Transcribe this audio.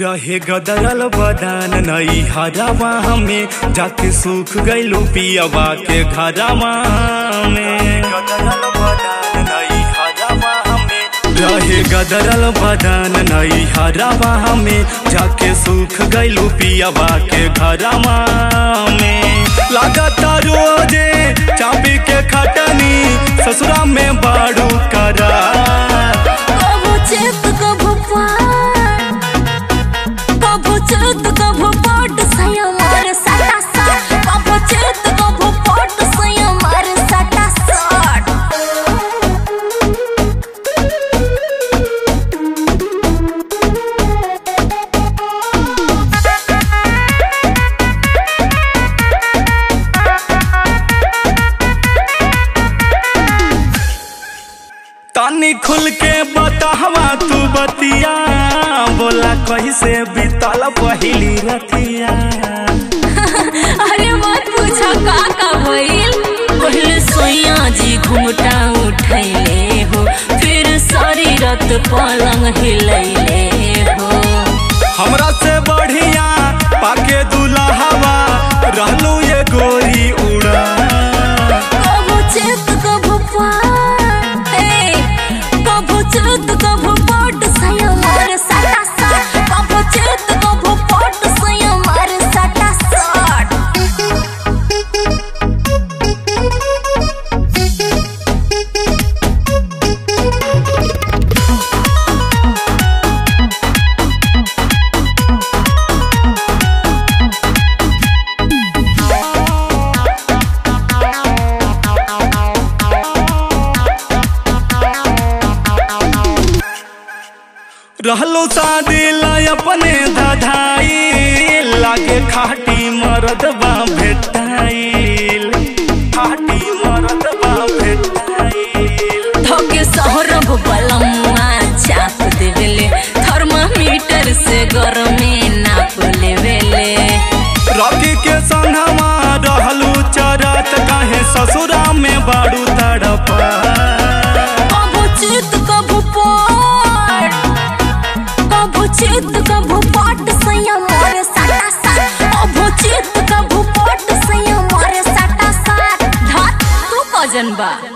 रहे गदरल बदान नई हरावा हमें जाके सूख गइलू पियावा के घरावा में गदरल बदान नई हरावा हमें रहे गदरल बदान नई हरावा हमें जाके सूख गइलू पियावा के घरावा में लागता रोजे चाबी के खटनी ससुरा में बाड़ू करा कभो चेत कभो पार कभो चेत कभो पट सया मार सटा सट कभो चेत कभो पट सया मार सटा सट तानी खुल के बतावा तू बतिया बोला कैसे बीतल पहिली रतिया अरे मत पूछो का का भइल पहले सोया जी घुमटा उठैले हो फिर सारी रात पलंग हिलैले हो हमरा से बढ़िया पाके दुल्हावा रहलू ये गोरी उड़ा कभो चेत कभो पार ए कभो चेत कभो पट सया मार सटा सट कभो चेत कभो पट सया मार सटा सट रहलो शादी ला अपने धधाई लागे खाटी मरदबा भेटाइल खाटी मरदबा भेटाइल धोके सहरब बलम्मा चाप देवेले थर्मामीटर से गरमे नाप लेवेले रॉकी के संगवा रहलू चरत काहे ससुरा में बाड़ू तड़पा कभो चित कभो पाट कभो चित कभो पाट सैया मारे सटा सट कभो चित कभो पाट सैया मारे सटा सट धात तू कजन बा